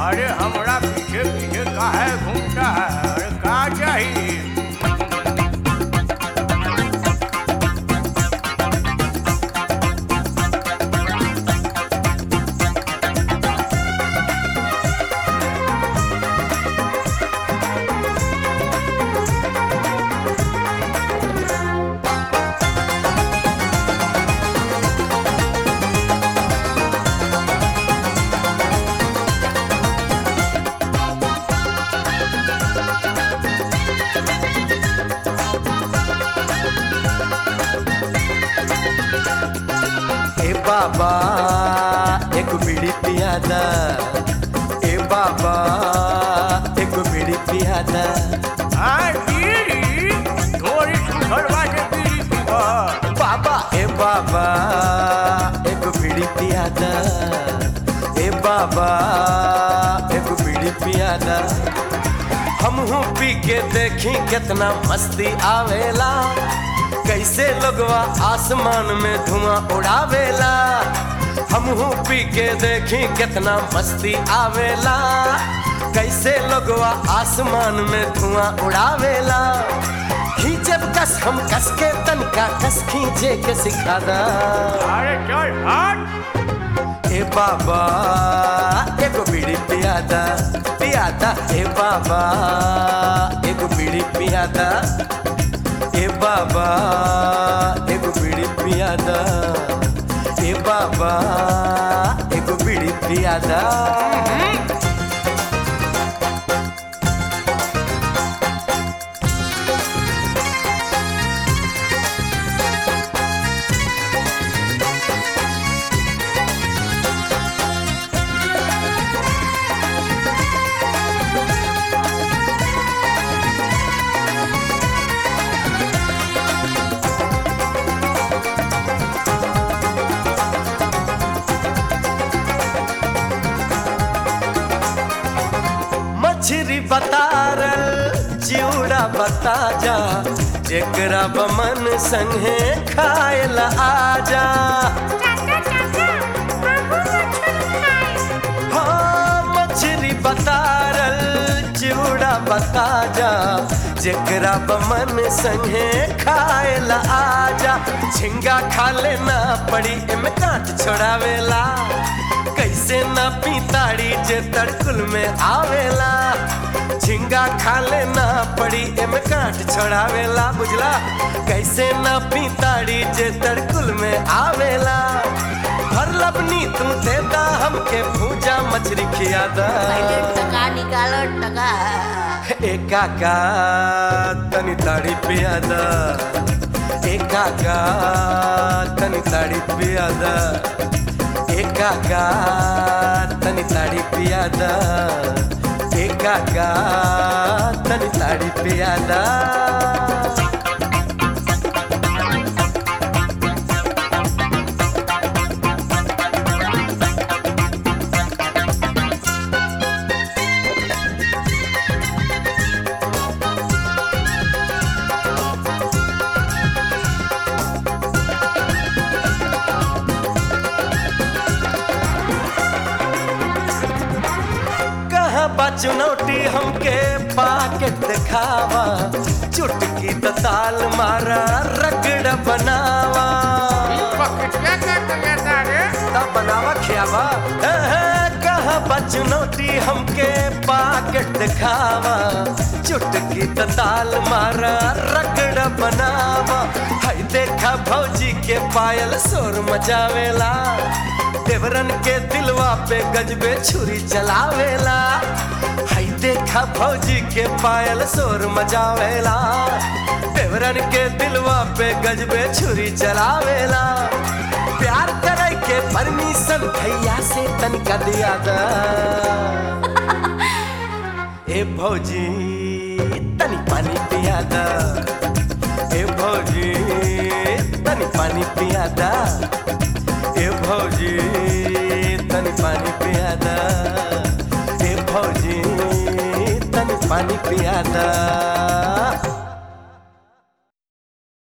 अरे हमरा पीछे पीछे काहे घूमता है अरे का चाहिए ए बाबा एक बीड़ी पियादा ए बाबा एक बीड़ी पियादा हाँ बीड़ी थोड़ी सुखड़वा से बीड़ी पीबा बाबा ए बाबा एक बीड़ी पियादा ए बाबा एक बीड़ी पियादा हमहू पी के देखी कितना मस्ती आवेला कैसे लोगवा आसमान में धुआं उड़ावेला हमहू पी के देखी कितना मस्ती आवेला कैसे लोगवा आसमान में धुआं उड़ावेला खींचब कस हम कस के तनका कस खींचे के सिखादा अरे चल हट ए बाबा एगो बीड़ी पियादा पियादा ए बाबा एगो बीड़ी पियादा ए बाबा एगो बीड़ी पियादा ए बाबा एगो बीड़ी पियादा मछरी बतारल चिउड़ा बता जा जेकरा बमन संगे खायल आजा चाचा चाचा हमहू मछली खाए हाँ मछरी बतारल चिउड़ा बता जा जेकरा बमन संगे खायल आजा झिंगा खा लेना पड़ी एमे कांट छोड़ावेला कैसे ना पीताड़ी जे तड़कुल में आवेला झिंगा खा लेना पड़ी एमे कांट छोड़ावेला बुझला कैसे ना पीताड़ी जे तड़कुल में आवेला भर लबनी तू देता हमके भूजा मछली खियादा पहले टका निकालो टका ए काका तनी ताड़ी पियादा ए काका तनी ताड़ी पियादा ए काका तनी ताड़ी पियादा ए काका तनी ताड़ी पियादा कहाँ बा चुनौती हमके पाकेट दिखावा चुटकी त ताल मारा रगड़ बनावा पकड़िया कर दिया तारे ता बनावा खियावा हे, हे, कहाँ बा चुनौती हमके पाकेट दिखावा चुटकी त ताल मारा रगड़ बनावा हाय देखा भौजी के पायल शोर मचावेला देवरन के दिलवा पे गजबे छुरी चलावेला हाय देखा भौजी के पायल शोर मचावेला देवरन के दिलवा पे गजबे छुरी चलावेला प्यार करे के परमिशन भैया से तनिका दिया दा ए भौजी तनी पानी पिया दा ए भौजी तनी पानी पिया दा ए भौजी तनी पानी पिया दा ए भौजी तनी पानी पिया दा